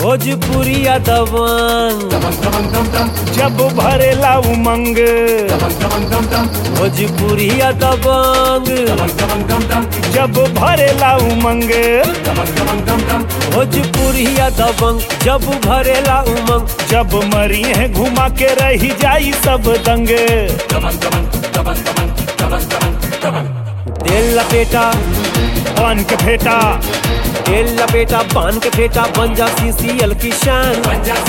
भोजपुरिया दबंग जब भरेला उमंग भोजपुरिया दबंग जब भरेला उमंग भोजपुरिया दबंग जब भरेला उमंग जब मरी है घुमा के रही जाई सब दंग तेल लपेटा पान के फेटा तेल लपेटा पान के फेटा बन जा सीसीएल की शान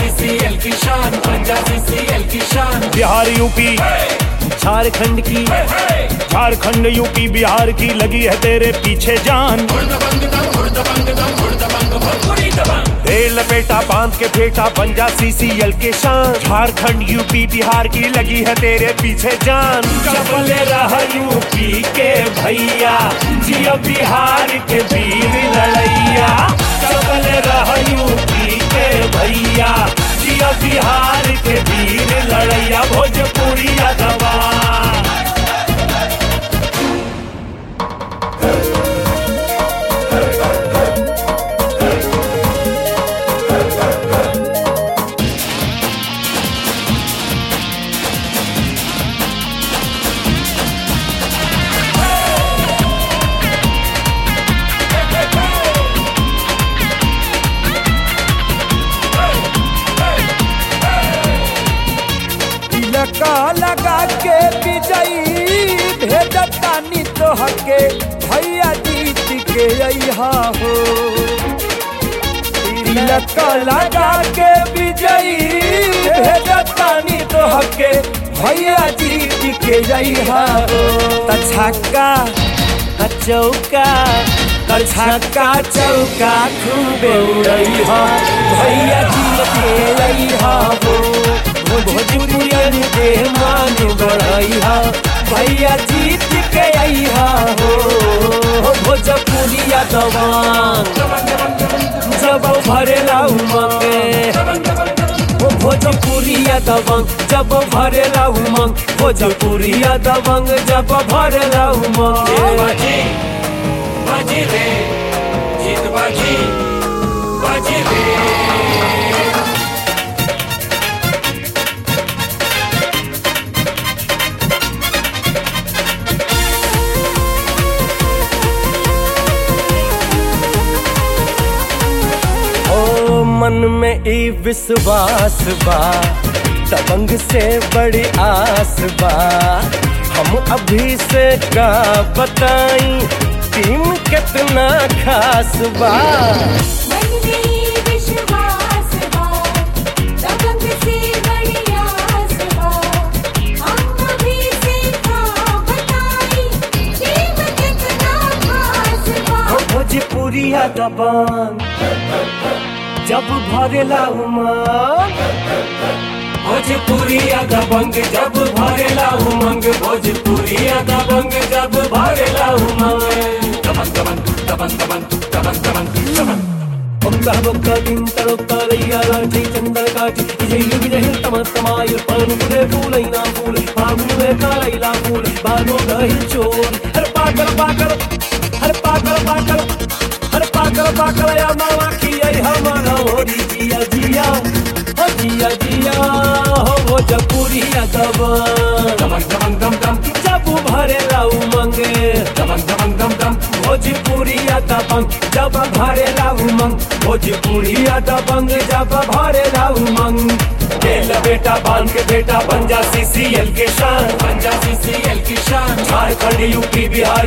बिहार यूपी झारखंड की झारखंड यूपी बिहार की लगी है तेरे पीछे जान तेल लपेटा बांध के फेटा बन जा सीसीएल के शान झारखंड यूपी बिहार की लगी है तेरे पीछे जान चपले रहा यूपी के भैया जियो बिहार के वीर लड़ैया चपले रहा यूपी के भैया जियो बिहार के वीर लड़ैया भोजपुरिया दबा लका लगा के विजयी भेजतानी तोहके भैया जीत के अइहा हो लका लगा के विजयी भेजतानी तोहके भैया जीत के अइहा हो त छक्का आ चौका छक्का चौका खूबे उड़ैहा भैया जीत के अइहा हो भोजपुरियन के मान बढ़ैया भैया जीत के अइहा हो भोजपुरिया दवान जब भरेला उमंग ओ भोजपुरिया दबंग जब भरेला उमंग भोजपुरिया दबंग जब भरेला उमंग ओ मन में ई विश्वास बा दबंग से बड़ी आस बा हम अभी से का बताई टीम कितना खास बा मन में विश्वास बा दबंग से बड़ी आस बा हम अभी से का बताई टीम कितना खास बा ओ भोजपुरिया दबंग जब भरेला उमंग भोजपुरिया दबंग जब भरेला उमंग भोजपुरिया दबंग जब भरेला उमंग ఒక్క ఒక్క తింటరు తరయ్య రాజీ చందర కాటి విజయు విజయు తమ తమాయు పానుకునే పూలైనా పూలు పాములే కాలైలా పూలు బాను గహిల్ చోర్ హర్ పాకల పాకల హర్ పాకల పాకల హర్ పాకల పాకల యా మావా की आई हमारा होरी जिया जिया हो जिया जिया हो भोजपुरिया दबा जब भरेला उमंगे भोजपुरिया दबंग जब भरेला उमंग भोजपुरिया दबंग जब भरेला उमंग तेल बेटा बांध के बेटा बन जा सीसीएल के शान बन जा सीसीएल की शान झारखंड यूपी बिहार